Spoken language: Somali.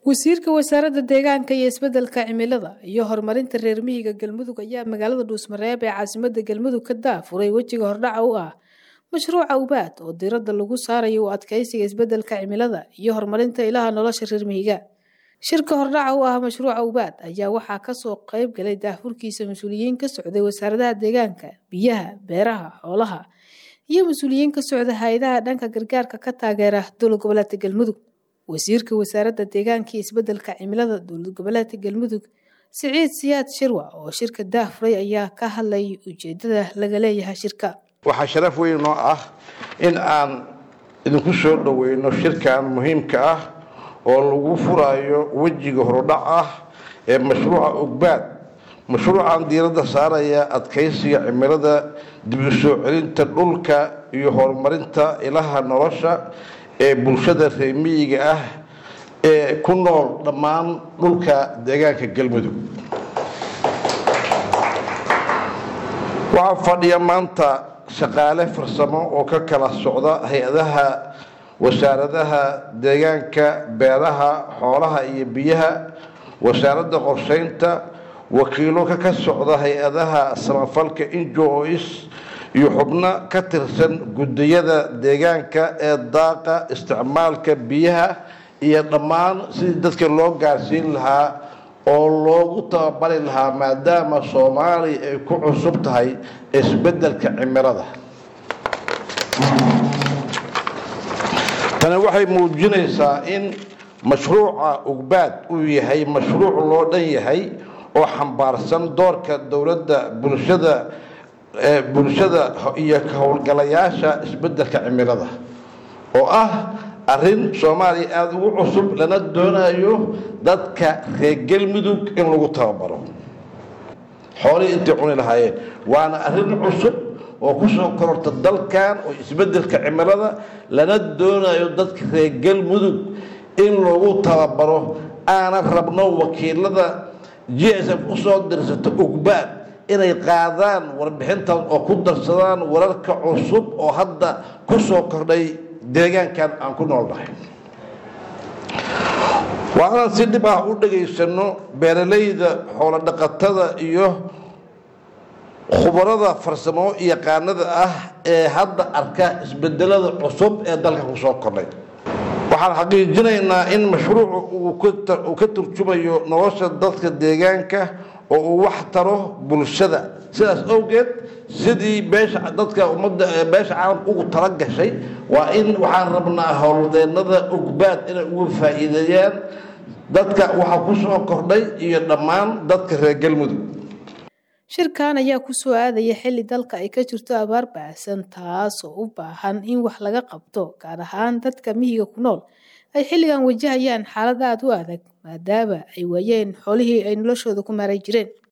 wasiirka wasaaradda deegaanka iyo isbeddelka cimilada iyo horumarinta reer miyiga galmudug ayaa magaalada dhuusmareeb ee caasimadda galmudug ka daafuray wejiga hordhaca u ah mashruuca ubaad oo diiradda lagu saarayo u adkeysiga isbeddelka cimilada iyo horumarinta ilaha nolosha reer miyiga shirka hordhaca u ah mashruuca ubaad ayaa waxaa kasoo qeyb galay daafurkiisa mas-uuliyiin ka socday wasaaradaha deegaanka biyaha beeraha xoolaha iyo mas-uuliyiin ka socda hay-adaha dhanka gargaarka ka taageera dowlad goboleedka galmudug wasiirka wasaaradda deegaanka iyo isbeddelka cimilada dowlad goboleedka galmudug siciid siyaad shirwa oo shirka daafuray ayaa ka hadlay ujeedada laga leeyahay shirka waxaa sharaf weyn noo ah in aan idinku soo dhoweyno shirkan muhiimka ah oo lagu furayo wejiga horudhac ah ee mashruuca ogbaad mashruucan diiradda saaraya adkeysiga cimilada dib u soo celinta dhulka iyo horumarinta ilaha nolosha ee bulshada reemiyiga ah ee ku nool dhammaan dhulka deegaanka galmudug waxaa fadhiya maanta shaqaale farsamo oo ka kala socda hay-adaha wasaaradaha deegaanka beeraha xoolaha iyo biyaha wasaaradda qorsheynta wakiilo ka socda hay-adaha samafalka injois iyo xubno ka tirsan gudiyada deegaanka ee daaqa isticmaalka biyaha iyo dhammaan sidii dadka loo gaarsiin lahaa oo loogu tababari lahaa maadaama soomaaliya ay ku cusub tahay isbeddelka cimilada tani waxay muujinaysaa in mashruuca ugbaad uu yahay mashruuc loo dhan yahay oo xambaarsan doorka dowladda bulshada bulshada iyo ka howlgalayaasha isbeddelka cimilada oo ah arrin soomaaliya aada ugu cusub lana doonayo dadka reer galmudug in lagu tababaro xoolihii intay cuni lahaayeen waana arrin cusub oo kusoo kororta dalkan oo isbeddelka cimilada lana doonayo dadka reer galmudug in lagu tababaro aanan rabno wakiilada g s f usoo dirsato ugbaad inay qaadaan warbixintan oo ku darsadaan wararka cusub oo hadda ku soo kordhay deegaankan aan ku noolnahay waa inaan si dhib ah u dhegaysano beeralayda xoolo dhaqatada iyo khubarada farsamo yaqaanada ah ee hadda arka isbedelada cusub ee dalka ku soo kordhay waxaan xaqiijinaynaa in mashruucu uu ka turjumayo nolosha dadka deegaanka oo uu wax taro bulshada sidaas awgeed sidii beesha dadka ummadda beesha caalamka ugu tala gashay waa in waxaan rabnaa howldeennada ugbaad inay uga faa'iideeyaan dadka waxaa ku soo kordhay iyo dhammaan dadka reer galmudug shirkan ayaa ku soo aadaya xilli dalka ay ka jirto abaar baahsan taasoo u baahan in wax laga qabto gaar ahaan dadka miyiga ku nool ay xilligan wajahayaan xaalad aada u adag maadaama ay waayeen xoolihii ay noloshooda ku maaray jireen